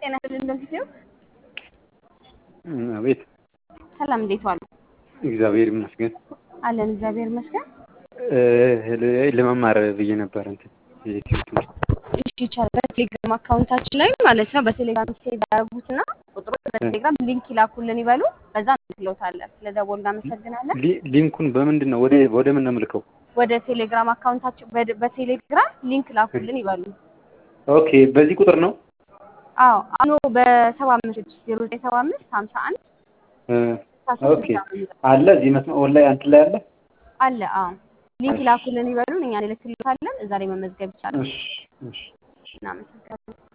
ጤና ይስጥልኝ እንደምትይው አቤት ሰላም፣ እንዴት ዋሉ? እግዚአብሔር ይመስገን አለን እግዚአብሔር ይመስገን። ለመማር ብዬ ነበር እንትን የዩቲዩብ ትምህርት እሺ ይቻላል። በቴሌግራም አካውንታችን ላይ ማለት ነው። በቴሌግራም ሴቭ ያደረጉትና ቁጥሩ በቴሌግራም ሊንክ ይላኩልን ይበሉ። በዛ እንልክሎታለን። ስለደወሉ እናመሰግናለን። ሊ- ሊንኩን በምንድን ነው ወደ ወደ ምን ነው የምልከው? ወደ ቴሌግራም አካውንታችን በ- በቴሌግራም ሊንክ ላኩልን ይበሉ። ኦኬ በዚህ ቁጥር ነው አዎ አኖ በሰባ አምስት ዜሮ ዘጠኝ ሰባ አምስት ሀምሳ አንድ እ ኦኬ አለ እዚህ መስመር ኦንላይን አንተ ላይ አለ። አለ። አዎ ሊንክ ላኩልን ይበሉን፣ እኛ እንልክልታለን። እዛ ላይ መመዝገብ ይቻላል። እሺ እሺ እናመሰግናለን።